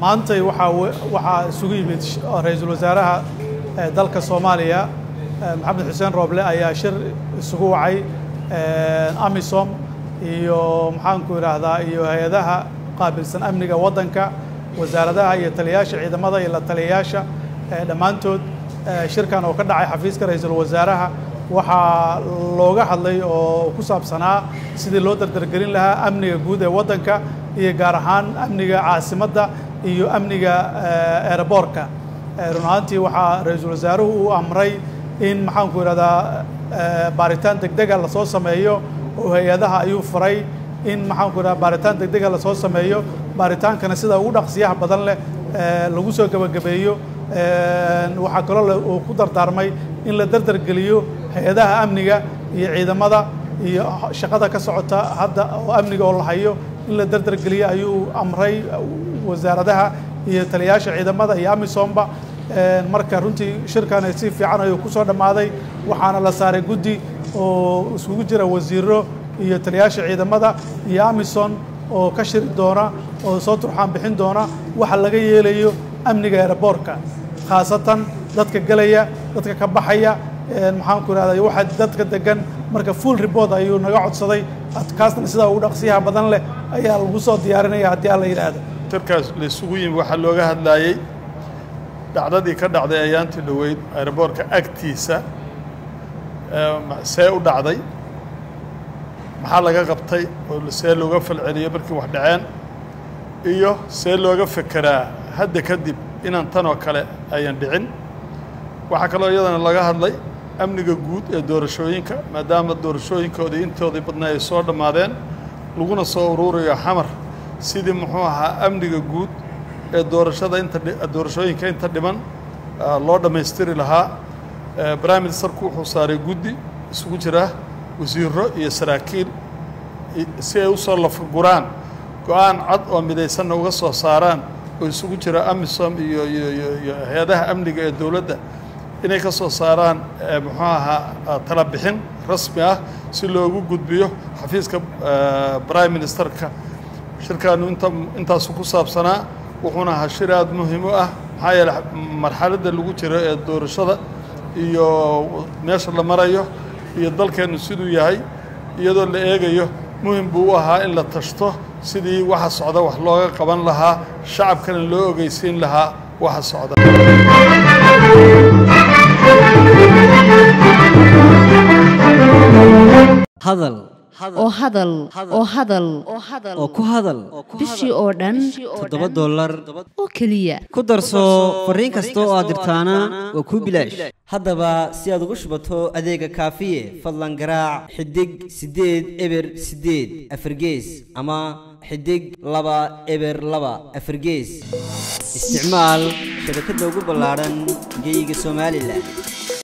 maantay waxaa waxaa isugu yimid ra-iisul wasaaraha dalka soomaaliya maxamed xuseen rooble ayaa shir isugu wacay amisom iyo maxaanku idhaahdaa iyo hay-adaha qaabilsan amniga waddanka wasaaradaha iyo taliyayaasha ciidamada iyo la taliyayaasha dhammaantood shirkan oo ka dhacay xafiiska ra-iisul wasaaraha waxaa looga hadlay oo ku saabsanaa sidii loo dardargelin lahaa amniga guud ee waddanka iyo gaar ahaan amniga caasimadda iyo amniga eeraboorka run ahaantii waxaa ra-iisul wasaaruhu uu amray in maxaanku idhahdaa baaritaan degdega lasoo sameeyo oo hay-adaha ayuu faray in maxaanku idhahda baaritaan degdega lasoo sameeyo baaritaankana sida ugu dhaqsiyaha badan leh lagu soo gebagabeeyo waxaa kaloo uu ku dardaarmay in la dardargeliyo hay-adaha amniga iyo ciidamada iyo shaqada ka socota hadda oo amniga oo la hayo in la dardargeliyo ayuu amray wasaaradaha iyo taliyayaasha ciidamada iyo amisomba marka runtii shirkan si fiican ayuu ku soo dhammaaday waxaana la saaray guddi oo iskugu jira wasiiro iyo taliyayaasha ciidamada iyo amison oo ka shiri doona oo soo turxaan bixin doona waxa laga yeelayo amniga eeraboorka khaasatan dadka gelaya dadka ka baxaya maxaanku idhahda waxa dadka degan marka full report ayuu naga codsaday kaasna sidaa ugu dhaqsiyaha badan leh ayaa lagu soo diyaarinaya haddii alla yidhaahdo shirkaas la isugu yimi waxaa looga hadlaayey dhacdadii ka dhacday ayaantii dhoweyd aeroboorka agtiisa see u dhacday maxaa laga qabtay oo see looga falceliyo markii wax dhaceen iyo see looga fekeraa hadda kadib inaan tan oo kale ayan dhicin waxaa kaloo iyadana laga hadlay amniga guud ee doorashooyinka maadaama doorashooyinkoodii intoodii badnaa ay soo dhammaadeen laguna soo uruurayo xamar sidii muxuu ahaa amniga guud ee doorashada inta doorashooyinka inta dhiman loo dhammaystiri lahaa prime ministerku wuxuu saaray guddi isugu jira wasiiro iyo saraakiil si ay u soo lafaguraan go-aan cad oo midaysanna uga soo saaraan oo isugu jira amisom iyo iyo iyo hay-adaha amniga ee dowladda inay ka soo saaraan muxuu ahaa tala bixin rasmi ah si loogu gudbiyo xafiiska prime ministerka shirkaanu inta intaasu ku saabsanaa wuxuuna ahaa shir aada muhiim u ah maxaa yeele marxaladda lagu jiro ee doorashada iyo meesha la marayo iyo dalkeennu siduu yahay iyadoo la eegayo muhim buu u ahaa in la tashto sidii waxa socda wax looga qaban lahaa shacabkana loo ogeysiin lahaa waxa socda hadal oo hadal oo hadal oo ku hadal bishii oo dhan toddoba dollar oo keliya ku darso fariin kasta oo aad dirtaana waa kuu bilaash haddaba si aad ugu shubato adeega kaafiye fadlan garaac xidig siddeed eber siddeed afargees ama xidig laba eber laba afargees isticmaal shabakadda ugu ballaadhan geyga somalilan